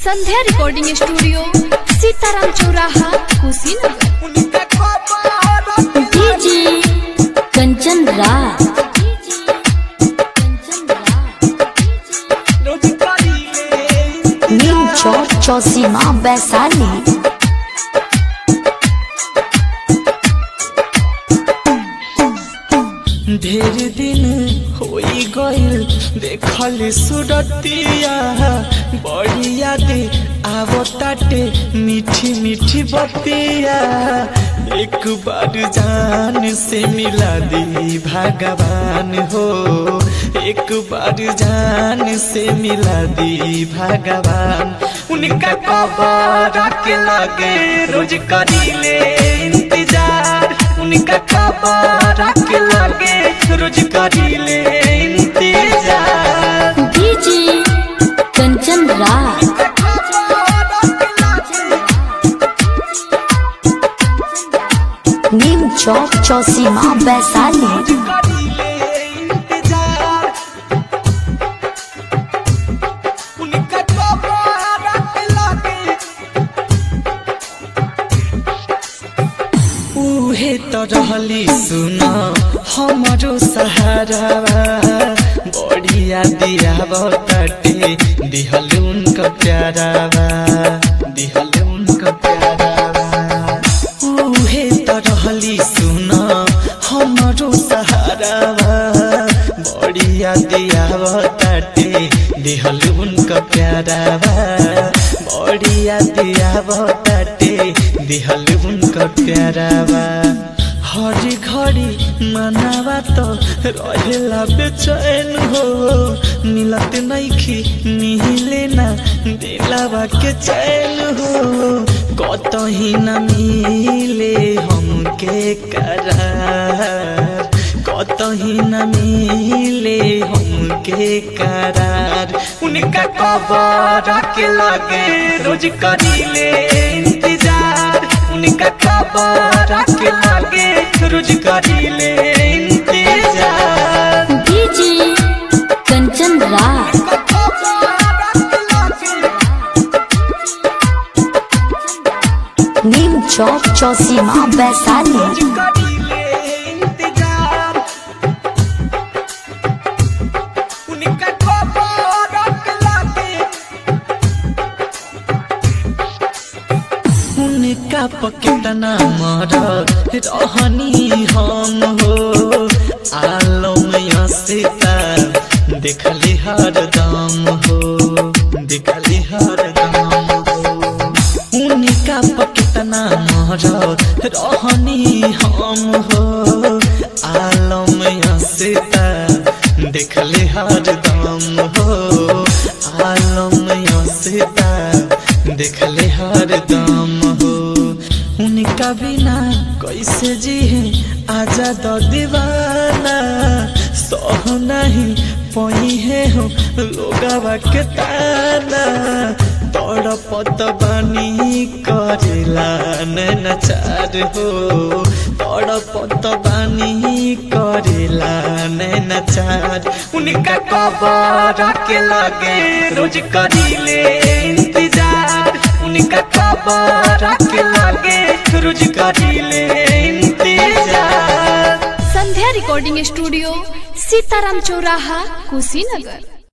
संध्या recording studio Sitaram Chauraha Kushinagar DJ Kanchan Raj Neem Chowk Chausima Vaishali ढेर दिन होई गइल देखल सुरतिया बड़ी यादे आवताटे मीठी मीठी बतिया एक बार जान से मिला दी भगवान हो एक बार जान से मिला दी भगवान उनका कबर के लगे रोज करीले इंतजार उनका खबर के लगे रोज करीले इंतजार डीजे कंचन राज नीम चौक चौसीमा वैशाली करीले इंतजार उनका खबर के लगे उहे त रहली सुन हमारो सहारा बढ़िया दिया बताटे दिहल उनका प्यारावा दिहल उनका प्यारावा उहे त रहली सुन हमारो सहारा बढ़िया दिया बताटे दिहल उनका प्यारावा बढ़िया दिया बताटे दिहल उनका प्यारावा हर घड़ी मनावा तो रहेला बेचैन हो मिलत नइखी मिले ना दिलावा के चैन हो कतही न मिले हमके करार कतही न मिले हमके करार उनका कबर के लगे रोज करीले इंतजार उनका खबर के लगे रोज करीले इंतजार डीजे कंचन राज नीम चौक चौसीमा वैशाली करीले इंतजार उनका खबर के लगे उनका पकेतना मरद रहनी हम हो आलम सीता देखली हर दम हो देखली हर दम हो उनका पकेतना मरद रहनी हम हो आलम सीता देखली हर दम हो आलम सीता देखले हर दम हो उनका बिना कैसे जी आजा दो दीवाना सह नहीं पही है हो लोगवा के ताना तड़पत बानी करेला नचार हो तड़पत बानी करेला नचार उनका कबर के लगे रोज करीले इंतजार उनका खबर के लगे रोज करीले इंतजार संध्या रिकॉर्डिंग स्टूडियो सीताराम चौराहा कुशीनगर